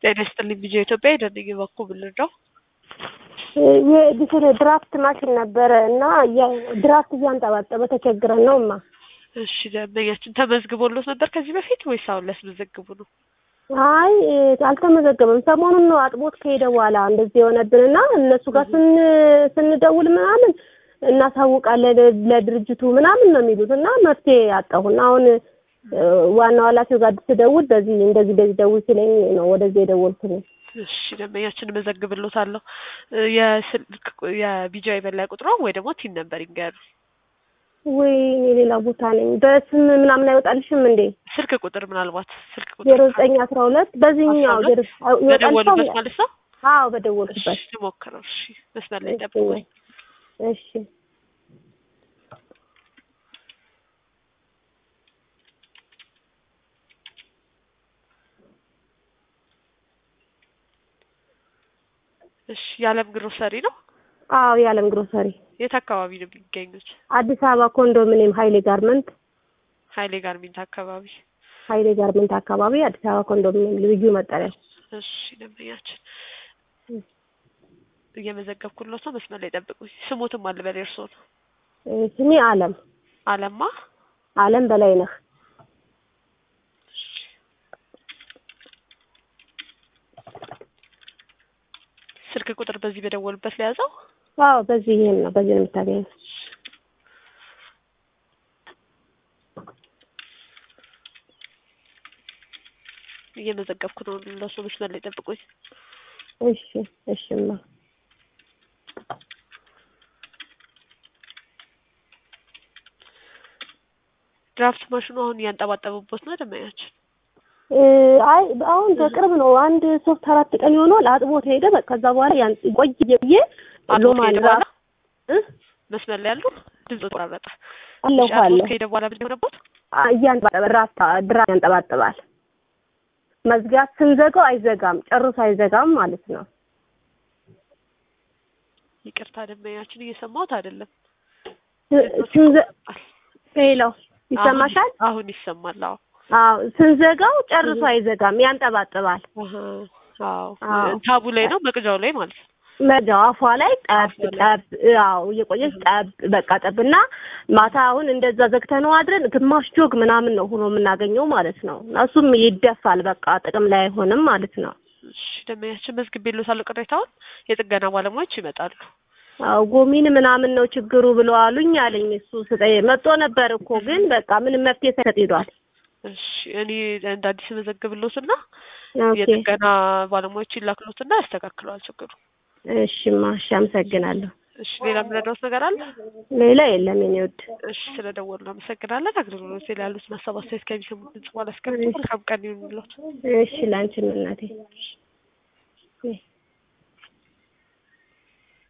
ጤና ይስጥልኝ ቢጄ ኢትዮጵያ የደንኝ በኩ ብልረዳው የዲስር ድራፍት ማሽን ነበረ እና ድራፍት እያንጠባጠበ ተቸግረን ነው እማ። እሺ ደንበኛችን ተመዝግቦሎት ነበር ከዚህ በፊት ወይስ አሁን ሊያስመዘግቡ ነው? አይ አልተመዘገበም። ሰሞኑን ነው አጥቦት ከሄደ በኋላ እንደዚህ የሆነብንና እነሱ ጋር ስን ስንደውል ምናምን እናሳውቃለን ለድርጅቱ ምናምን ነው የሚሉት እና መፍትሄ አጣሁና አሁን ዋናው ኃላፊው ጋር ስደውል በዚህ እንደዚህ እንደዚህ ደውል ሲለኝ ነው ወደዚህ የደወልኩት። እሺ ደንበኛችን እመዘግብሎታለሁ። የስልክ የቢጃ የበላይ ቁጥሮ ወይ ደግሞ ቲን ነበር ይንገሩ። ወይ እኔ ሌላ ቦታ ነኝ። በስም ምናምን አይወጣልሽም እንዴ? ስልክ ቁጥር ምናልባት ስልክ ቁጥር ዜሮ ዘጠኝ አስራ ሁለት በዚህኛው በደወሉበት ማለት ነው። አዎ በደወልኩበት። እሺ ልሞክረው። እሺ መስመር ላይ ጠብቁኝ። እሺ እሺ የዓለም ግሮሰሪ ነው። አዎ የዓለም ግሮሰሪ የት አካባቢ ነው የሚገኙት? አዲስ አበባ ኮንዶሚኒየም ሀይሌ ጋርመንት ሀይሌ ጋርሜንት አካባቢ። ሀይሌ ጋርመንት አካባቢ አዲስ አበባ ኮንዶሚኒየም ልዩ መጠሪያ። እሺ ደንበኛችን እየመዘገብኩሎት ነው። መስመር ላይ ጠብቁኝ። ስሙትም አለ በላይ እርስዎ ነው? ስሜ አለም አለማ አለም በላይ ነህ። ስልክ ቁጥር በዚህ በደወሉበት ለያዘው? አዎ በዚህ ይሄን ነው በዚህ ነው የምታገኘው። እየመዘገብኩ ነው። ለሱ መስመር ላይ ጠብቁኝ። እሺ እሺማ ድራፍት ማሽኑ አሁን እያንጠባጠቡበት ነው ደንበኛችን። አይ አሁን በቅርብ ነው አንድ ሶስት አራት ቀን ይሆናል። አጥቦት ሄደ። በቃ ከዛ በኋላ ያን ቆይ ብዬ ሎማን በኋላ መስመር ላይ ያሉ ድምጽ ተቆራረጠ። አለሁ አለ ከሄደ በኋላ ምን ሆነበት? እያንጠባጠበ ራስ ድራፍት ያንጠባጥባል። መዝጋት ስንዘጋው አይዘጋም፣ ጨርሶ አይዘጋም ማለት ነው። ይቅርታ ደንበኛችን እየሰማሁት አይደለም። ስንዘ ሄሎ ይሰማሻል? አሁን ይሰማል። አዎ አዎ ስንዘጋው ጨርሶ አይዘጋም፣ ያንጠባጥባል። አዎ ታቡ ላይ ነው መቅጃው ላይ ማለት ነው። መጃው አፏ ላይ ጠብ ጠብ አዎ እየቆየች ጠብ በቃ ጠብና ማታ አሁን እንደዛ ዘግተነው አድረን ግማሽ ጆግ ምናምን ነው ሆኖ የምናገኘው ማለት ነው። እሱም ይደፋል በቃ ጥቅም ላይ አይሆንም ማለት ነው። እሺ ደንበኛችን መዝግቤልዎታለሁ። ቅሬታውን የጥገና ባለሙያዎች ይመጣሉ። አዎ ጎሚን ምናምን ነው ችግሩ ብለው አሉኝ አለኝ። እሱ ስጠይ መጥቶ ነበር እኮ ግን በቃ ምንም መፍትሄ ሳይሰጥ ሄዷል። እሺ እኔ እንደ አዲስ መዘግብልዎትና የጥገና ባለሙያዎች ይላክሎትና ያስተካክለዋል ችግሩ። እሺማ እሺ አመሰግናለሁ። እሺ ሌላ የምረዳዎት ነገር አለ? ሌላ የለም የኔ ውድ። እሺ ስለደወሉ አመሰግናለን። አገልግሎት ላይ ያሉት ማሰባሰብ ከሚሰሙት ድምጽ በኋላ እስከምትቆል መልካም ቀን ይሁንልዎት። እሺ ላንቺም እናቴ።